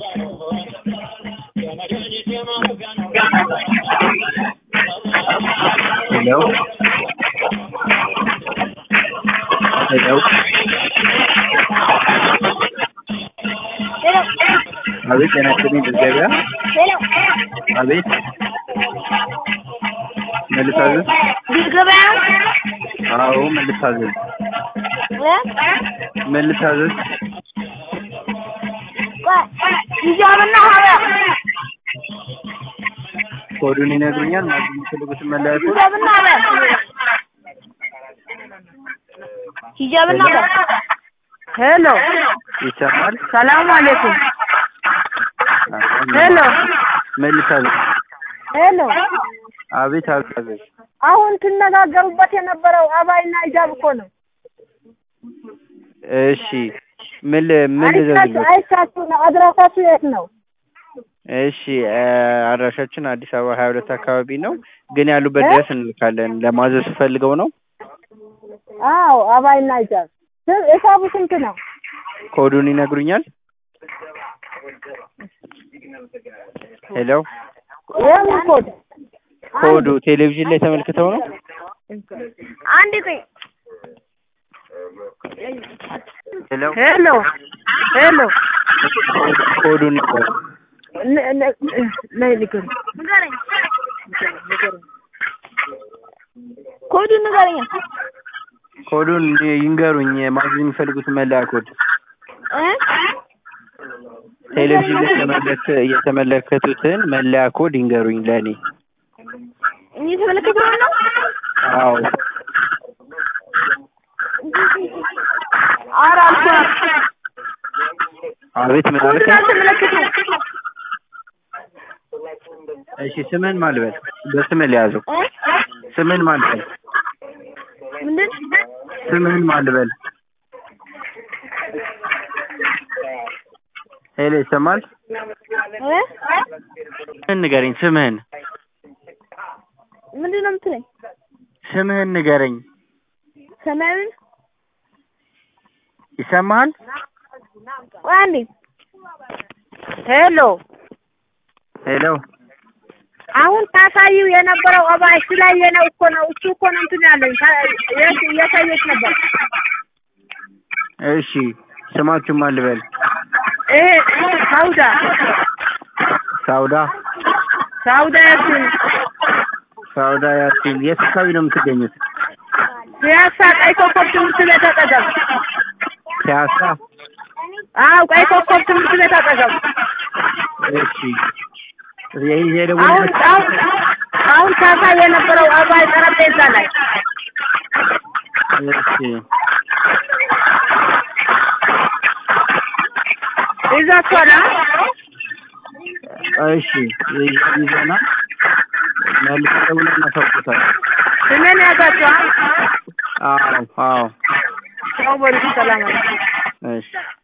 ሄሎ ሄሎ አቤት ጤና ይስጥልኝ ድል ገበያ አቤት ምን ልታዘዝ ድል ገበያ አዎ ምን ልታዘዝ ምን ልታዘዝ ሂጃብና ሀያ ኮዱን ይነግሩኛል ማለት የሚፈልጉትን መለያ ኮድ ሂጃብና ሀያ ሂጃብና ሀያ ሄሎ ይሰማል ሰላም አለይኩም ሄሎ ምን ልታዘዝ ሄሎ አቤት አቤት አሁን ትነጋገሩበት የነበረው አባይና ሂጃብ እኮ ነው። እሺ ምን ል- ምን ልዘዝልዎት አይሳችሁ ነው። አድራሻችሁ የት ነው? እሺ እ አድራሻችን አዲስ አበባ ሀያ ሁለት አካባቢ ነው ግን ያሉበት ድረስ እንልካለን ለማዘዝ ፈልገው ነው አዎ አባይና ሂጃብ ስ- ሂሳቡ ስንት ነው? ኮዱን ይነግሩኛል ሄሎ የምን ኮድ? ኮዱ ቴሌቪዥን ላይ ተመልክተው ነው አንድ ቆይ ሄሎ ሄሎ ሄሎ ኮዱን ንገሩ ነ- ነ- ነይ ንገረኝ ኮዱን ንገረኝ ኮዱን ይንገሩኝ ማዘዝ የሚፈልጉት መለያ ኮድ እ ቴሌቪዥን ላይ የተመለከ የተመለከቱትን መለያ ኮድ ይንገሩኝ ለእኔ እየተመለከትነው ነው አዎ ኧረ አልኩህ አቤት ምን ኮዱን አልከኝ አልተመለከትኩም እሺ ስምን ማልበል በስምህ ሊያዘው እ ስምን ማልበል ምንድን ስምህን ማልበል ሄሎ ይሰማል እ ስምህን ንገረኝ ስምህን ምንድን ነው የምትለኝ? ስምህን ንገረኝ ሰማያዊ ይሰማሃል ቆይ አንዴ ሄሎ ሄሎ አሁን ታሳይው የነበረው እባ እሱ ላይ የነው እኮ ነው እሱ እኮ ነው እንትን ያለኝ ታ- የት- እያሳየች ነበር እሺ ስማችሁን ማልበል ይሄ ሳውዳ ሳውዳ ሳውዳ ያችን ሳውዳ ያሲን የት አካባቢ ነው የምትገኙት ፒያሳ ቀይ ኮከብ ትምህርት ቤት አጠገብ ፒያሳ አዎ ቀይ ኮከብ ትምህርት ቤት አጠገብ እሺ ይሄ አሁን የደወልኩት አሁን አሁን ታሳይ የነበረው አባይ ጠረጴዛ ላይ እሺ ይዛችኋል አ? እሺ ይዘና መልስ ደውለን እናሳውቁታለን ስሜን ያዛችኋል አዎ አዎ ሰው በሉ ሰላም አለይኩም እሺ